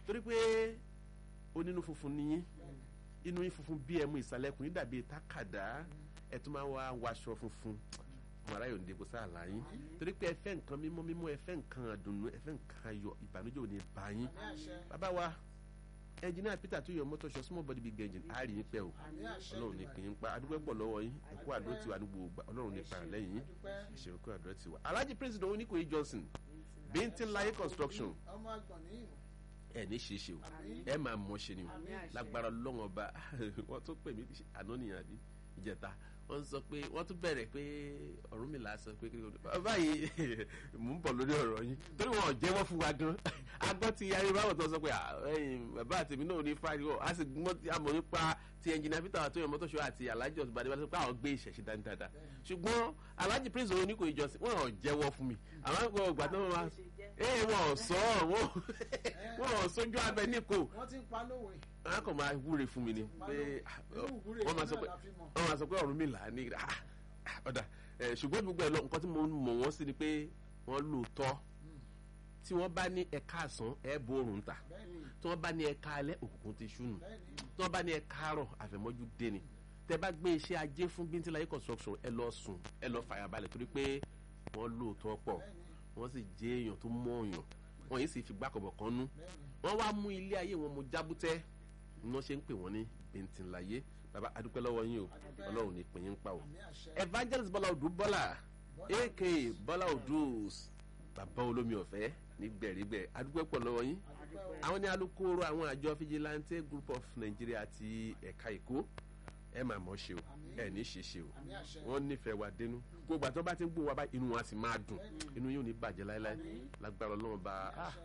torí pé onínú funfun nìyí inú yín funfun bí ẹmu ìsàlẹ̀kùn yín dàbí tákàdá ẹ tún máa wá waṣọ funfun ọmọ aráyò ń debo sáàlà yín torí pé ẹ fẹ́ nǹkan mímọ́ mímọ́ ẹ fẹ́ nǹkan àdùnnú ẹ fẹ́ nǹkan ayọ̀ ìbànújẹ́ ò ní bá yín bàbá wa ẹnjìnìá peter tó yọ mọ́tò ṣọ small body big engine á rí yín pẹ́ o ọlọ́run ní kì í pa adúgbò pọ̀ lọ́wọ́ yín ẹ̀kú àdó tiwa ní gbogbo ọlọ́run ní para lẹ́yìn yín ìṣèlú kó àdó tiwa alhaji president oníkòyí johnson bíntín láyé construction ẹ ní ṣeéṣe o ẹ máa mọ ṣe ni o lágbára lọ́wọ́n ọba wọ́n tún pè mí àná nìyẹn àbí ìjẹta wọ́n sọ pé wọ́n tún bẹ̀rẹ̀ pé Ọ̀rúnmìlà sọ pé báyìí mò ń bọ̀ lórí ọ̀rọ̀ yín torí wọn ò jẹ́wọ́ fún wa gan agbọ́ ti yarí báwọn tó sọ pé bàbá àtẹ̀mí náà ní fáyọ a sì gbọ́ àmọ́ nípa ti ẹnjìnà peter àtúnyẹ mọ́tòṣó àti alhaji ọ̀sùn bàdé wá sọ pé àwọn gbé ìṣẹ̀ṣẹ̀ dání dáadáa ṣùgbọ́n alhaji prince òun ní kò ìjọsìn wọn ò jẹ́wọ́ fún mi àwọn àgbọ̀ ọgbà tó wọn wá ee wọn ò sọ wọn wọn ò sójú abẹ níko wọ́n ti ń pa lówe. wọn kàn máa wúre fún mi ni pé wọ́n máa sọ pé wọ́n máa sọ pé Ọ̀rúnmìlà ní ọ̀dà ṣùgbọ́n gbogbo ẹ̀ lọ nǹkan tí mo mọ̀ wọ́n sí ni pé wọ́n lóòótọ́ tí wọ́n bá ní ẹ̀ka àsán ẹ̀ bó oòrùn ta tí wọ́n bá ní ẹ̀ka alẹ́ òkùnkùn ti ṣú nù tí wọ́n bá ní ẹ̀ka àárọ̀ àfẹ̀mọ́jú dé ni tẹ́ bá gbé iṣẹ́ ajé fún bíntíláyé construction ẹ lọ sùn ẹ lọ fàyàbalẹ̀ torí pé wọ́n lóòótọ́ pọ̀ wọ́n sì jẹ́ èèyàn tó mọ̀ ọ̀yàn wọ́n yìí sì fi gbàkọ̀bọ̀ kan nú wọ́n wá mú ilé ayé wọn mo jábútẹ́ ni wọ́n ṣe ń pè wọ́n ní bíntíláyé baba adúpẹ́ lọ́wọ́ yín o ọlọ́run ní pín yín pa o evangelist bọ́lá odù bọ́lá aka bọ́lá odù bàbá olómi ọ̀fẹ́ ní gbẹ̀rígbẹ̀ adúpẹ́ pọ̀ lọ́wọ́ yín àwọn ní alukóró àwọn àjọ fijilante group of Nigeria ti ẹ̀ka èkó ẹ máa mọ̀ ṣe o ẹ ní ṣe ṣe o wọ́n nífẹ̀ẹ́ wa dénú gbogbo àti wọ́n bá ti ń gbó wa bá inú wa sì máa dùn inú yóò ní bàjẹ́ láéláé lágbára ọlọ́run bá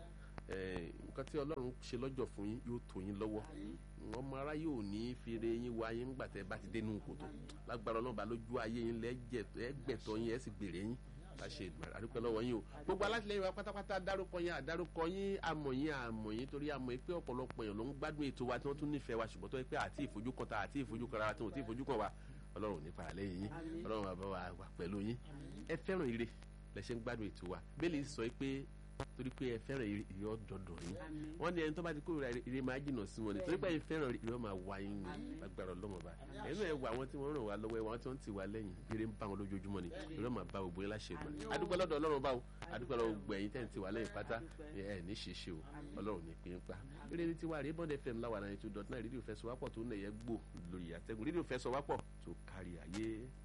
nǹkan tí ọlọ́run ṣe lọ́jọ́ fún yín yóò tó yín lọ́wọ́ ọmọ ara yóò ní fèrè yín wá yín ńgbà tẹ́ bá ti dénú kòtò lágbára ọlọ́run bá lójú ayé yín lẹ́gbẹ̀tọ́ yín ẹ̀ sì gbèrè yín bá ṣe àdúpẹ́ lọ́wọ́ yín o gbogbo alátìlẹyìn wa pátápátá dárúkọ yín àdárúkọ yín àmọ̀ yín àmọ̀ yín torí àmọ̀ yín pé ọ̀pọ̀lọpọ̀ èèyàn ló ń gbádùn ètò wa tí wọ́n tún nífẹ̀ẹ́ wa ṣùgbọ́n tó yẹ pé àti ìfojúkan ta àti ìfojúkan ra wa tí wọ́n ti ìfojúkan wa ọlọ́run ní para lẹ́yìn yín ọlọ́run bàbá wa wà pẹ̀lú yín ẹ fẹ́ràn ire lẹ ṣe ń gbádùn ètò wa bẹ́ẹ̀ lè sọ pé torí pé ẹ fẹ́ràn ire ọ̀dọ̀dọ̀ yín wọ́n ní ẹni tó bá ti kórìíra ire máa jìnnà sí wọn ni torí pé ẹ fẹ́ràn ire máa wá yín ní agbára ọlọ́mọ bá ẹnu ẹ wà àwọn tí wọ́n ràn wá lọ́wọ́ ẹ wà àwọn tí wọ́n ti wá lẹ́yìn ire ń bá wọn lójoojúmọ́ ni ire máa bá gbogbo yín láṣẹ ìgbà adúpẹ́ lọ́dọ̀ ọlọ́run báwo adúpẹ́ lọ́dọ̀ gbogbo ẹ̀yin tẹ́ǹtì wà lẹ́yìn pátá ẹ ní ṣeṣe o ọlọ́run ní pín pa eré ní tiwa rèé bọ́ndẹ̀ fm láwa náà two dot nine rédíò fẹsọ̀ wápọ̀ tó ń lẹ̀yẹ gbò lórí àtẹ̀gùn rédíò fẹsọ̀ wápọ̀ tó kárí ayé.